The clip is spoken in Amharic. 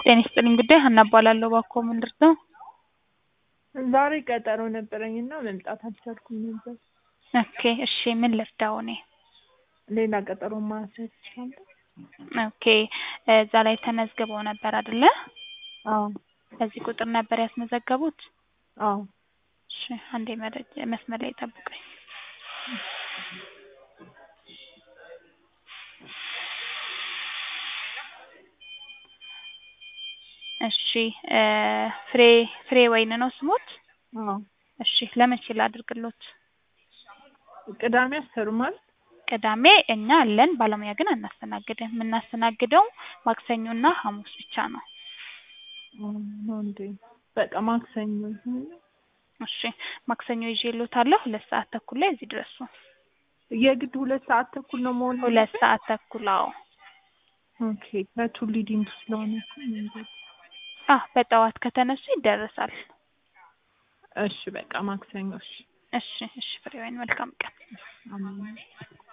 ጤና ይስጥልኝ ጉዳይ ሀና እባላለሁ። እባክዎ ምን ልርዳው? ዛሬ ቀጠሮ ነበረኝ እና መምጣት አልቻልኩም ነበር። ኦኬ እሺ ምን ልርዳው እኔ? ሌላ ቀጠሮ ማስያዝ እችላለሁ? ኦኬ እዛ ላይ ተመዝግበው ነበር አይደለ? አዎ በዚህ ቁጥር ነበር ያስመዘገቡት? አዎ እሺ አንዴ መረጃ መስመር ላይ ጠብቁኝ። እሺ ፍሬ ፍሬ ወይን ነው ስሞት? አዎ እሺ ለመቼ ላድርግሎት? ቅዳሜ አትሰሩም አይደል? ቅዳሜ እኛ አለን ባለሙያ ግን አናስተናግድም። የምናስተናግደው ማክሰኞና ሐሙስ ብቻ ነው። ነው እንዴ? በቃ ማክሰኞ ይሁን። እሺ ማክሰኞ ይዤልዎታለሁ። ሁለት ሰዓት ተኩል ላይ እዚህ ድረሱ። የግድ ሁለት ሰዓት ተኩል ነው መሆን ሁለት ሰዓት ተኩል አዎ። ኦኬ ከቱሊ ዲምቱ ስለሆነ እኮ መንገድ አህ በጠዋት ከተነሱ ይደረሳል። እሺ በቃ ማክሰኞ እሺ እሺ እሺ ፍሬወይን መልካም ቀን። አሜን